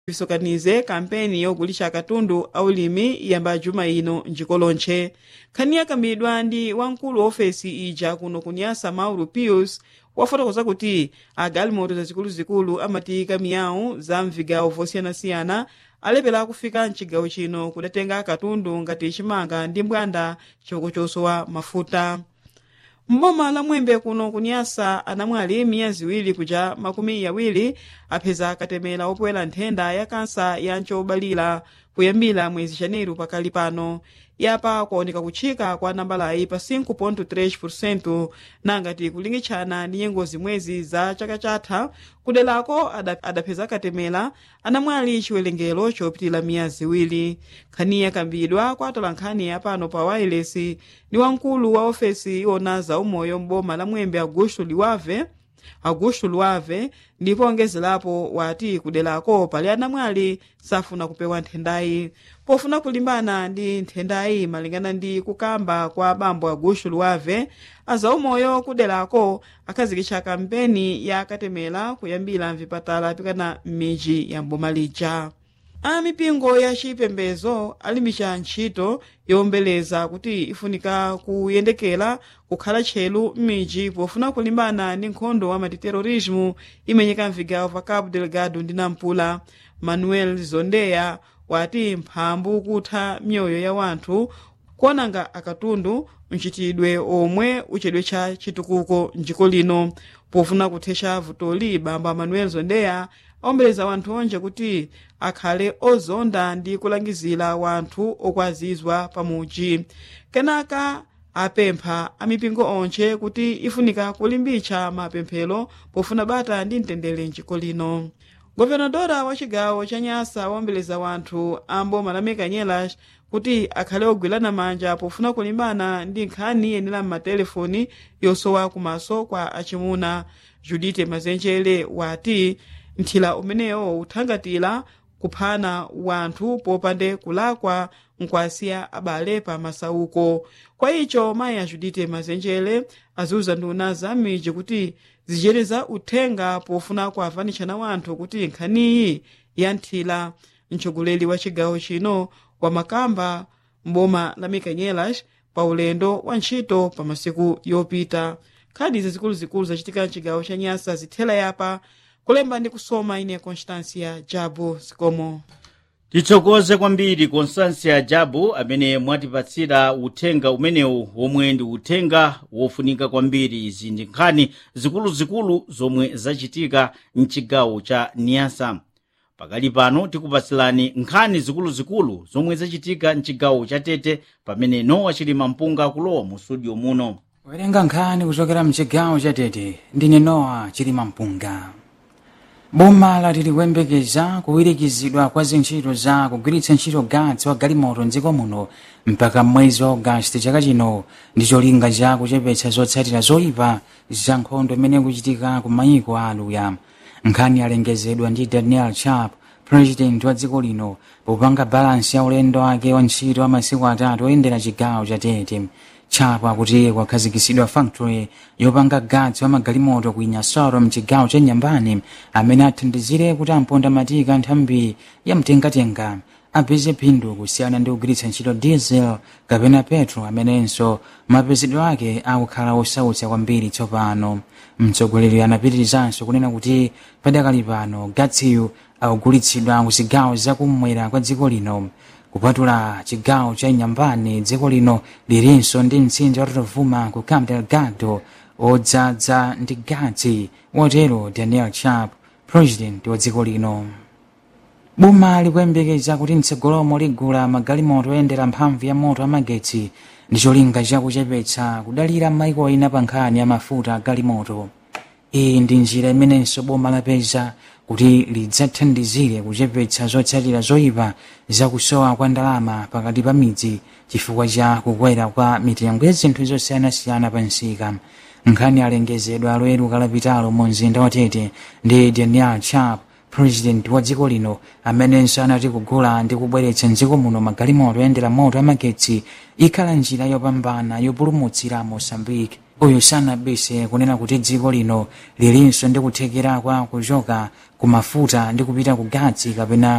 visokanize kampeni yogulisha katundu aulimi iyamba juma ino njiko lonche nkhani yakambidwa ndi wamkulu wa ofesi ija kuno kunyasa mauro pius wafotokoza kuti agalimoto zazikuluzikulu amatiyika miyawu za mvigawo vosiyanasiyana alepera kufika mcigawo chino kudatenga katundu ngati chimanga ndi mbwanda choko chosowa mafuta mboma la mwembe kuno kunyasa anamwali miyezi iwiri kuja makumi yawiri apeza katemera opwera nthenda ya kansa ya ncobalira kuyambira mwezi janeiro pakali pano yapa kuoneka kutchika kwa nambalayi pa 5.3 nangati kulingitshana ndi nyengo zimwezi za chaka chatha kudelako adapeza katemera anamwali chiwerengero chopitira miyezi iwiri nkhani yakambidwa kwa atolankhani yapano pa wireless ndi wamkulu wa ofesi iwona za umoyo m'boma la mwembe augusto liwave augusto luave ndipo ongezerapo wati kudelako pali anamwali safuna kupewa nthendayi pofuna kulimbana ndi nthendayi malingana ndi kukamba kwa bambo augusto luave azaumoyo kudelako akhazikitsa kampeni ya katemera kuyambira mvipatala pikana m'midzi ya mboma lija amipingo ya chipembezo alimbitsa ntchito yowombeleza kuti ifunika kuyendekera kukhala tchelu m'midzi pofuna kulimbana ndi nkhondo wa matiterorismo imenyeka mvigawo pa cabo delgado ndi nampula manuel zondeya wati mphambu kutha myoyo ya wanthu kuonanga akatundu mchitidwe omwe uchedwe cha chitukuko mdziko lino pofuna kuthetsa vutoli bamba manuel zondeya awombeleza wanthu onje kuti akhale ozonda ndi kulangizira wanthu okwazizwa pamuji kenaka apempha amipingo onche kuti ifunika kulimbitsa mapemphero pofuna bata ndi mtendere mdziko lino govenadora wa chigawo cha nyasa awombeleza wanthu amboma la mekanyelas kuti akhale ogwirana manja pofuna kulimbana ndi nkhani yenera m'matelefoni yosowa kumaso kwa achimuna judite mazenjere wati nthila umenewo uthangatira kuphana wanthu popande kulakwa nkwasiya abale pa masauko kwa icho mayi ajudite mazenjere aziuza nduna za m'midzi kuti zichereza uthenga pofuna kuavanitshana wanthu kuti nkhaniyi ya nthila mtsogoleri wa chigawo chino wa makamba mboma la mikanyelas pa ulendo wa ntchito pa masiku yopita nkhani zikuluzikulu zachitika mchigawo cha nyasa zithela yapa kulemba ndi kusoma ine constancia jabu zikomo titsokoze kwambiri constancia jabu amene mwatipatsira uthenga umenewu womwe ndi uthenga wofunika kwambiri izi ndi nkhani zikuluzikulu zomwe zachitika mchigawo cha niyasa pakali pano tikupatsilani nkhani zikuluzikulu zomwe zachitika mchigawo cha tete pamene nowa chilima mpunga akulowa mu studio muno werenga nkhani kuchokera mchigawo cha tete ndine nowa chilima mpunga boma lati likuyembekeza kuwirikizidwa kwa zintchito za kugwiritsa ntchito gatsi wa galimoto mdziko muno mpaka mwezi wa ogasiti chaka chino ndi cholinga cha kuchepetsa zotsatira zoyipa za nkhondo imene ikuchitika ku mayiko a aluya nkhani alengezedwa ndi daniel chap president wa dziko lino popanga balansi ya ulendo wake wa ntchito wa masiku atatu oyendera chigawo cha tete chapo akuti kwakhazikisidwa factory yopanga gatsi wa magalimoto ku inyasoro mchigawo cha nyambani amene athandizire kuti amponda matika nthambi ya mtengatenga apeze phindu kusiyana ndi kugwiritsa ntchito diesel kapena petro amenenso mapezedwe ake akukhala osautsa kwambiri tsopano mtsogoleri anapitirizanso kunena kuti padakali pano gatsiyu akugulitsidwa ku zigawo zakummwera kwa dziko lino kupatula chigawo cha inyambani dziko lino lilinso ndi mtsinje watotavuma ku cabo delgado odzadza ndi gatsi wotero daniel chap president wa dziko lino boma likuyembekeza kuti mtsogolomo ligula magalimoto oyendera mphamvu ya moto amagetsi ndi cholinga chakuchepetsa kudalira maiko ena pa nkhani ya mafuta agalimoto iyi ndi njira imenenso boma lapeza kuti lidzathandizire kuchepetsa zotsatira zoyipa zakusowa kwa ndalama pakati pa midzi chifukwa cha kukwera kwa mitengo ya zinthu zosiyanasiyana pa msika nkhani alengezedwa loweru kalapitalo mu mzinda wa tete ndi daniel chap president wa dziko lino amenenso anati kugula ndi kubweretsa mdziko muno magalimoto oyendera moto amagetsi ikhala njira yopambana yopulumutsira mosambike uyu sanabise kunena kuti dziko lino lilinso ndi kuthekera kwa kuchoka kumafuta ndi kupita ku gatsi kapena